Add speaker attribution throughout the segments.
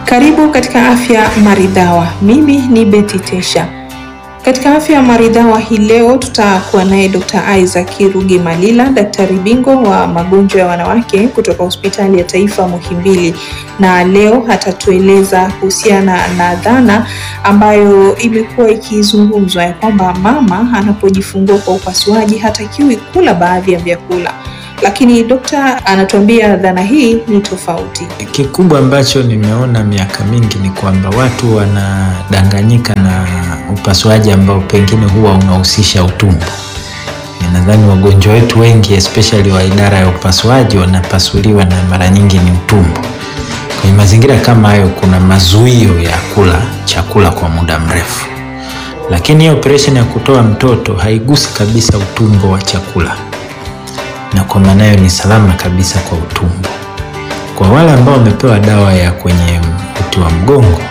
Speaker 1: Karibu katika Afya Maridhawa. Mimi ni Betty Tesha. Katika Afya Maridhawa hii leo tutakuwa naye Dr. Isaac Ruge Malila, daktari bingwa wa magonjwa ya wanawake kutoka Hospitali ya Taifa Muhimbili, na leo atatueleza kuhusiana na dhana ambayo imekuwa ikizungumzwa ya kwamba mama anapojifungua kwa upasuaji hatakiwi kula baadhi ya vyakula lakini dokta anatuambia dhana hii ni tofauti.
Speaker 2: Kikubwa ambacho nimeona miaka mingi ni kwamba watu wanadanganyika na upasuaji ambao pengine huwa unahusisha utumbo. Nadhani wagonjwa wetu wengi especially wa idara ya upasuaji wanapasuliwa na mara nyingi ni utumbo. Kwenye mazingira kama hayo, kuna mazuio ya kula chakula kwa muda mrefu, lakini hiyo operation ya kutoa mtoto haigusi kabisa utumbo wa chakula na kwa maana hiyo ni salama kabisa kwa utumbo. Kwa wale ambao wamepewa dawa ya kwenye uti wa mgongo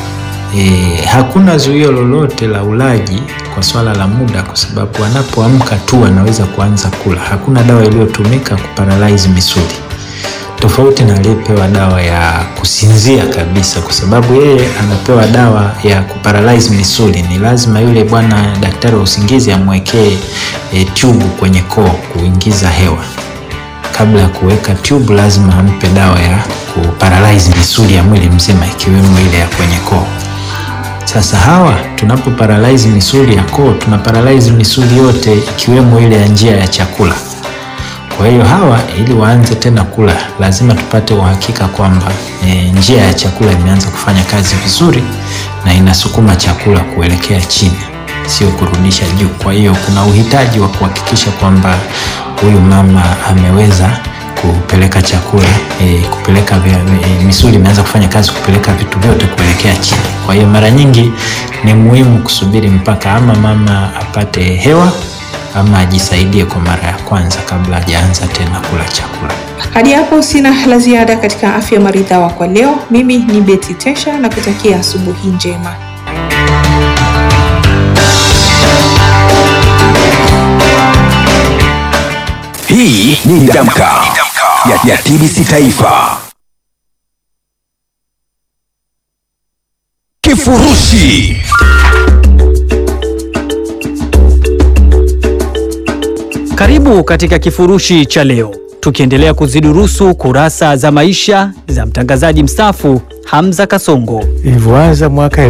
Speaker 2: e, hakuna zuio lolote la ulaji kwa swala la muda, kwa sababu wanapoamka tu wanaweza kuanza kula. Hakuna dawa iliyotumika kuparalyze misuli, tofauti na aliyepewa dawa ya kusinzia kabisa, kwa sababu yeye anapewa dawa ya kuparalyze misuli. Ni lazima yule bwana daktari wa usingizi amwekee e, tube kwenye koo kuingiza hewa. Kabla ya kuweka tube, lazima ampe dawa ya kuparalyze misuli ya mwili mzima, ikiwemo ile ya kwenye koo. Sasa hawa tunapo paralyze misuli ya koo, tuna paralyze misuli yote, ikiwemo ile ya njia ya chakula. Kwa hiyo hawa ili waanze tena kula lazima tupate uhakika kwamba e, njia ya chakula imeanza kufanya kazi vizuri na inasukuma chakula kuelekea chini, sio kurudisha juu. Kwa hiyo kuna uhitaji wa kuhakikisha kwamba huyu mama ameweza kupeleka chakula e, kupeleka vya, e, misuli imeanza kufanya kazi kupeleka vitu vyote kuelekea chini. Kwa hiyo mara nyingi ni muhimu kusubiri mpaka ama mama apate hewa ama ajisaidie kwa mara ya kwanza kabla hajaanza tena kula chakula.
Speaker 1: Hadi hapo sina la ziada katika Afya Maridhawa kwa leo. Mimi ni Betty Tesha na kutakia asubuhi njema.
Speaker 3: Hii ni Damka ya, ya TBC Taifa. Kifurushi
Speaker 4: Karibu katika kifurushi cha leo, tukiendelea kuzidurusu kurasa za maisha za mtangazaji mstaafu Hamza Kasongo.
Speaker 5: Ilivyoanza mwaka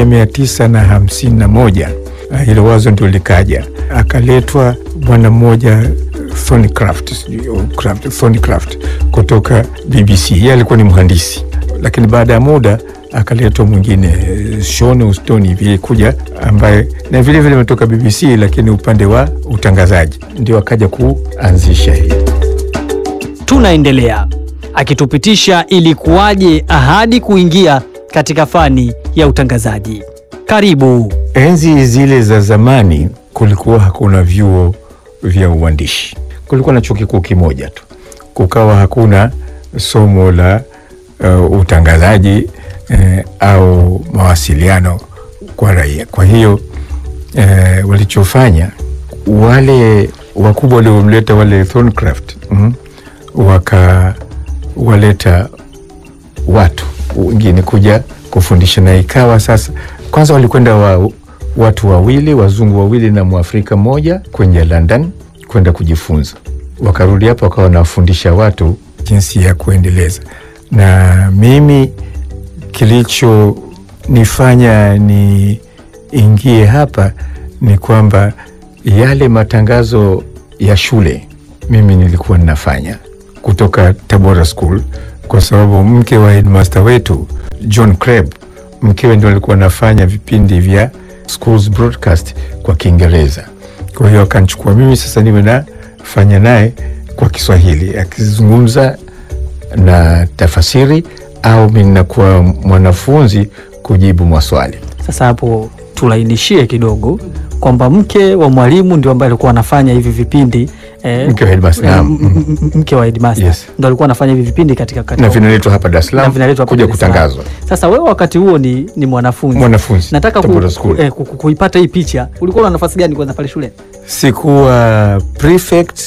Speaker 5: 1951 hilo wazo ndio likaja, akaletwa bwana mmoja Thornycroft, Thornycroft kutoka BBC. Yeye alikuwa ni mhandisi, lakini baada ya muda akaletwa mwingine Sean Houston hivi kuja, ambaye na vile vile ametoka BBC, lakini upande wa utangazaji ndio akaja kuanzisha hii.
Speaker 4: Tunaendelea akitupitisha ilikuwaje ahadi kuingia katika fani ya utangazaji. Karibu.
Speaker 5: Enzi zile za zamani kulikuwa hakuna vyuo vya uandishi, kulikuwa na chuo kikuu kimoja tu, kukawa hakuna somo la uh, utangazaji eh, au mawasiliano kwa raia. Kwa hiyo eh, walichofanya wale wakubwa waliomleta wale Thornycroft mm, wakawaleta watu wengine kuja kufundisha, na ikawa sasa, kwanza walikwenda wa, watu wawili wazungu wawili na mwafrika mmoja kwenye London kwenda kujifunza, wakarudi hapo wakawa wanawafundisha watu jinsi ya kuendeleza, na mimi kilichonifanya niingie hapa ni kwamba yale matangazo ya shule mimi nilikuwa ninafanya kutoka Tabora School, kwa sababu mke wa headmaster wetu John Creb, mkewe ndio alikuwa anafanya vipindi vya schools broadcast kwa Kiingereza. Kwa hiyo akanchukua mimi sasa niwe nafanya naye kwa Kiswahili, akizungumza na tafasiri au mi ninakuwa mwanafunzi kujibu maswali.
Speaker 4: Sasa hapo tulainishie kidogo kwamba mke wa mwalimu ndio ambaye alikuwa anafanya hivi vipindi eh,
Speaker 5: Mke wa headmaster,
Speaker 4: eh,
Speaker 5: naam.
Speaker 4: m- m- mke wa headmaster
Speaker 5: Yes.
Speaker 4: ndio alikuwa anafanya hivi vipindi katika, katika
Speaker 5: na vinaletwa hapa Dar es
Speaker 4: na
Speaker 5: Salaam
Speaker 4: vinaletwa hapa
Speaker 5: kuja
Speaker 4: Dar es Salaam.
Speaker 5: kutangazwa.
Speaker 4: Sasa wewe wakati huo ni, ni mwanafunzi
Speaker 5: Mwanafunzi
Speaker 4: nataka ku,
Speaker 5: Tabora
Speaker 4: ku,
Speaker 5: School.
Speaker 4: eh, ku, ku, kuipata hii picha, ulikuwa na nafasi gani kwanza pale shule?
Speaker 5: Sikuwa prefect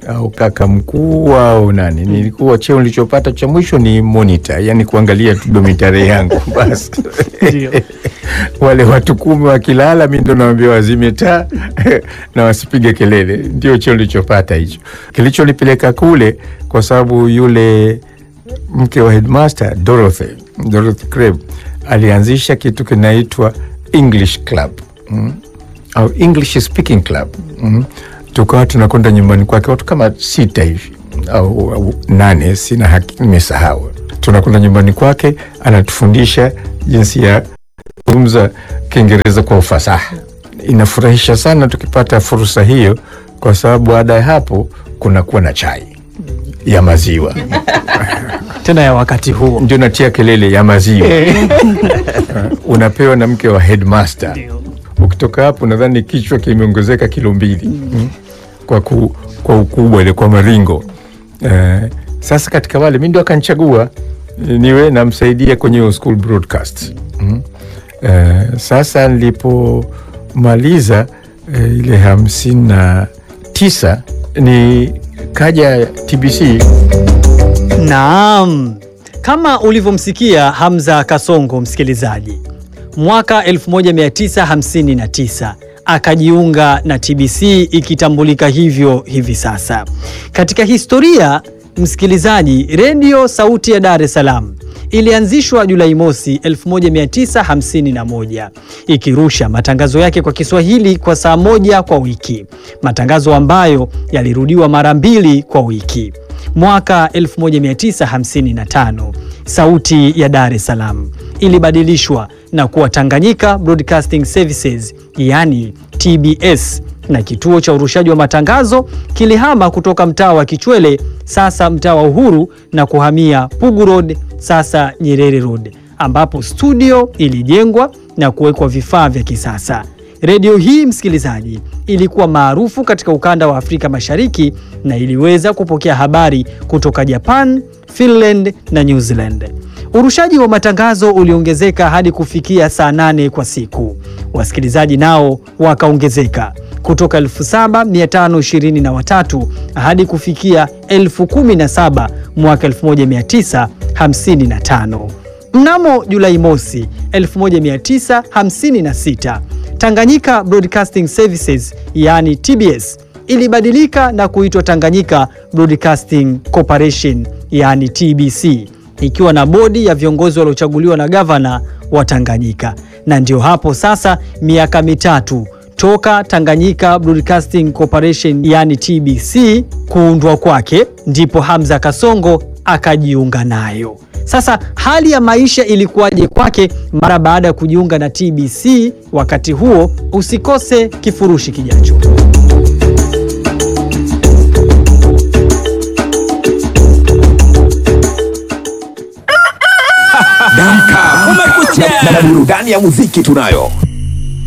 Speaker 5: au kaka mkuu au nani. Nilikuwa cheo nilichopata cha mwisho ni monitor, yani kuangalia tu domitare yangu basi.
Speaker 4: Ndio.
Speaker 5: Wale watu kumi wakilala, mi ndo nawambia wazime taa na wasipige kelele. Ndio cheo nilichopata hicho, kilichonipeleka kule kwa sababu yule mke wa headmaster Dorothy, Dorothy Crab alianzisha kitu kinaitwa English Club mm, au English Speaking Club mm. Tukawa tunakwenda nyumbani kwake watu kama sita hivi au, au nane, sina haki, nimesahau. Tunakwenda nyumbani kwake, anatufundisha jinsi ya kuzungumza Kiingereza kwa ufasaha. Inafurahisha sana tukipata fursa hiyo, kwa sababu baada ya hapo kunakuwa na chai ya maziwa
Speaker 4: Tena ya wakati huo.
Speaker 5: ndio natia kelele ya maziwa unapewa na mke wa headmaster. Ukitoka hapo nadhani kichwa kimeongezeka kilo mbili mm. kwa, ku, kwa ukubwa ile kwa maringo eh, sasa katika wale mi ndio akanichagua niwe namsaidia kwenye hiyo school broadcast mm. eh, sasa nilipomaliza eh, ile hamsini na tisa ni kaja TBC
Speaker 4: Naam, kama ulivyomsikia Hamza Kasongo, msikilizaji, mwaka 1959 akajiunga na TBC ikitambulika hivyo hivi sasa. Katika historia, msikilizaji, redio Sauti ya Dar es Salaam ilianzishwa Julai mosi 1951 ikirusha matangazo yake kwa Kiswahili kwa saa moja kwa wiki, matangazo ambayo yalirudiwa mara mbili kwa wiki. Mwaka 1955 Sauti ya Dar es Salaam ilibadilishwa na kuwa Tanganyika Broadcasting Services, yani TBS, na kituo cha urushaji wa matangazo kilihama kutoka mtaa wa Kichwele, sasa mtaa wa Uhuru, na kuhamia Pugu Road, sasa Nyerere Road, ambapo studio ilijengwa na kuwekwa vifaa vya kisasa. Redio hii msikilizaji, ilikuwa maarufu katika ukanda wa Afrika Mashariki na iliweza kupokea habari kutoka Japan, Finland na New Zealand. Urushaji wa matangazo uliongezeka hadi kufikia saa nane kwa siku. Wasikilizaji nao wakaongezeka kutoka 7523 hadi kufikia 17000 mwaka 1955. Mnamo Julai mosi 1956 Tanganyika Broadcasting Services yani TBS ilibadilika na kuitwa Tanganyika Broadcasting Corporation yani TBC ikiwa na bodi ya viongozi waliochaguliwa na gavana wa Tanganyika. Na ndio hapo sasa miaka mitatu toka Tanganyika Broadcasting Corporation yani TBC kuundwa kwake, ndipo Hamza Kasongo akajiunga nayo. Sasa hali ya maisha ilikuwaje kwake mara baada ya kujiunga na TBC wakati huo? Usikose kifurushi kijacho.
Speaker 3: Damka, kumekucha na burudani ya muziki tunayo